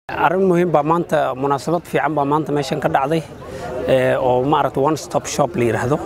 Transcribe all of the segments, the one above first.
arrin muhiim baa maanta munaasabad fiican baa maanta meeshan ka dhacday oo maaragta one stop shop la yidhaahdo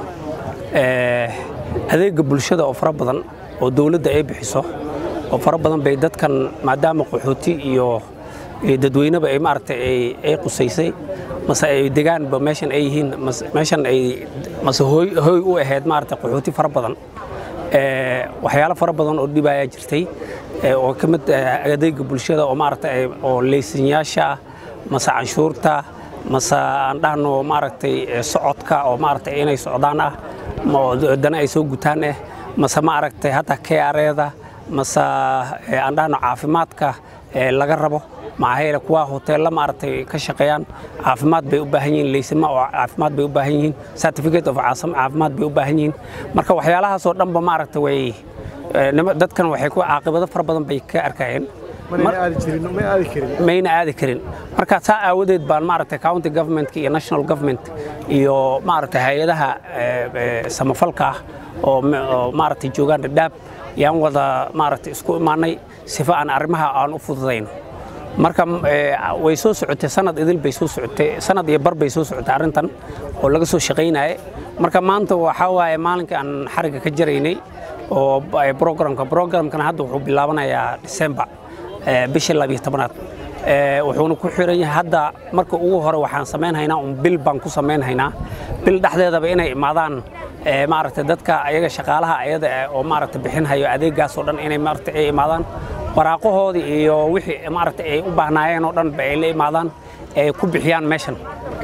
adeega bulshada oo fara badan oo dowladda ay bixiso oo fara badan bay dadkan maadaama qaxooti iyo dadweyneba ay maaragta ay qusaysay mase ay degaanba meeshan ay yihiin meeshan ay mase hooy u ahayd maaragta qaxooti fara badan waxyaalo fara badan oo dhibayaa jirtay oo ka mid adeega bulshada oo maaragta oo leysanyaasha mase canshuurta mase aan dhahno maaragtay socodka oo maaragtay inay socdaan ah dana ay soo gutaan ah mase maaragtay hataa KRA-da mase aan dhahno caafimaadka laga rabo maxaa yeele kuwa hoteella maaragtay ka shaqeeyaan caafimaad bay u baahan yihiin leysama oo caafimaad bay u baahan yihiin certificate of caafimaad bay u baahan yihiin marka waxyaalahaasoo dhanba maaragta way dadkan waxay ku caaqibado fara badan bay ka arkayeen mayna aadi karin marka saa aawadeed baan maaragtay county government iyo national government iyo maaragtay hay-adaha samafalka ah oo maaragtay joogaan dhadhaab yaan wada maaragtay isku imaanay sifa aan arrimaha aan u fududayno marka way soo socotay sanad idil bay soo socotay sanad iyo bar bay soo socotay arrintan oo laga soo shaqaynayay marka maanta waxaa waaye maalinkii aan xariga ka jaraynay oo programka programkana hadda wuxuu bilaabanayaa December bishii labiyo tobanaad wuxuuna ku xiran yahay hadda marka ugu hore waxaan samaynhaynaa un bil baan ku samaynhaynaa bil dhexdeedaba inay imaadaan maaragtay dadka ayaga shaqaalaha ayada oo maaragtay bixinhayo adeegaas oo dhan inay maaragtay ay imaadaan waraaqahoodii iyo wixii maaragtay ay u baahnaayeen oo dhan ba ay la imaadaan ay ku bixiyaan meeshan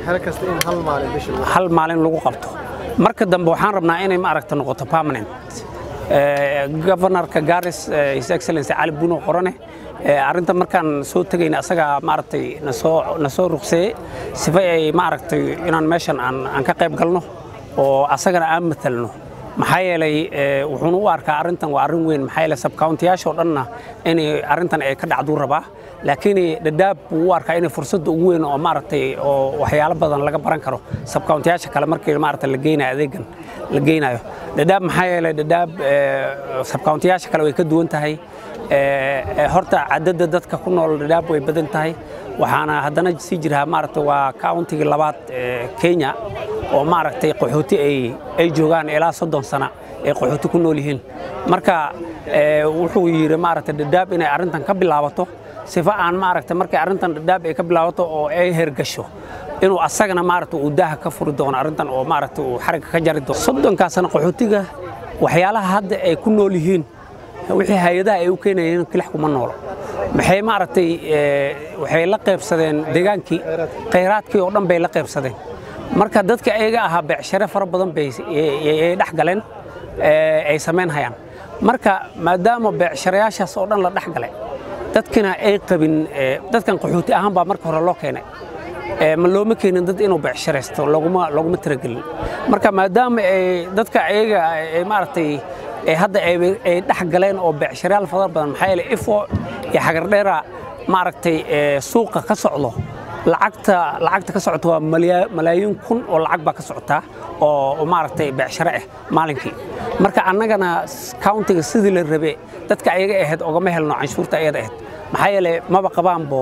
hal maalin lagu qabto marka dambe waxaan rabnaa inay maaragta noqoto permanent governorka garis his excellency cali buno qorane arrinta markaan soo tegayna asagaa maaragtay nasoo na soo ruqseeyey sifa ay maaragtay inaan meeshan aan aan ka qayb galno oo asagana aan matalno maxaa yeelay wuxuuna u arkaa arrintan waa arrin weyn maxaa yeelay sabcountiyaasha oo dhanna inay arrintan ay ka dhacduu rabaa laakiin dhadhaab buu u arkaa inay fursadda ugu weyn oo maaragtay oo waxyaalo badan laga baran karo sabcountiyaasha kale markii maaragtay la geynayo adeegan la geynayo dhadhaab maxaa yeelay dhadhaab sabcountiyaasha kale way ka duwan tahay horta cadadda dadka ku nool dhadhaab way badan tahay waxaana haddana sii jiraa maaragtay waa countigii labaad Kenya oo maaragtay qaxooti ay ay joogaan ilaa soddon sana ay qaxooti ku nool yihiin marka wuxuu yidhi maaragtay dhadhaab inay arrintan ka bilaabato sifa aan maaragtay markay arrintan dhadhaab ay ka bilaabato oo ay hergasho inuu asagana maaragtay uu daaha ka furi doono arrintan oo maaragtay uu xariga ka jari doono soddonkaa sana qaxootiga waxyaalaha hadda ay ku nool yihiin wixii hay-adaha ay u keenayeen kilax kuma noolo maxay maaragtay waxay la qaybsadeen deegaankii khayraadkii oo dhan bay la qaybsadeen marka dadka ayaga ahaa beecshare fara badan bay ay dhex galeen ay samayn hayaan marka maadaama beecsharayaashaas oo dhan la dhex galay dadkina ay qabin dadkan qaxooti ahaan baa marka hore loo keenay ma looma keenin dad inuu beecsharaysto loguma loguma tiragelin marka maadaama ay dadka ayaga ay maaragtay hadda ay dhex galeen oo beecsharayaal fara badan maxaa yeelay ifo iyo xagardheera maaragtay suuqa ka socdo lacagta lacagta ka socota waa malaayiin kun oo lacag baa ka socotaa oo maaragtay beecshare ah maalinkii marka annagana countiga sidii la rabe dadka ayaga ahayd ogama helno canshuurta ayada ahayd maxaa yeelay maba qabaanbo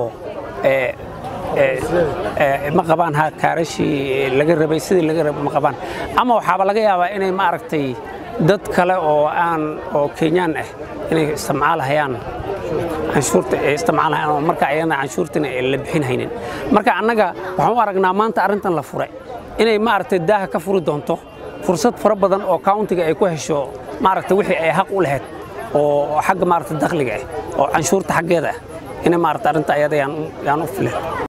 ma qabaan ha kaarashii laga rabay sidii laga rabay ma qabaan ama waxaaba laga yaabaa inay maaragtay dad kale oo aan oo kenyaan ah inay isticmaalahayaan canshuurta ay isticmaalahayaan oo marka ayana canshuurtina la bixin haynin marka annaga waxaan u aragnaa maanta arrintan la furay inay maaragtay daaha ka furi doonto fursad fara badan oo countiga ay ku hesho maaragtay wixii ay xaq u lahayd oo xagga maaragtay dakhliga ah oo canshuurta xaggeeda ah inay maaragtay arrinta ayada yaan u filan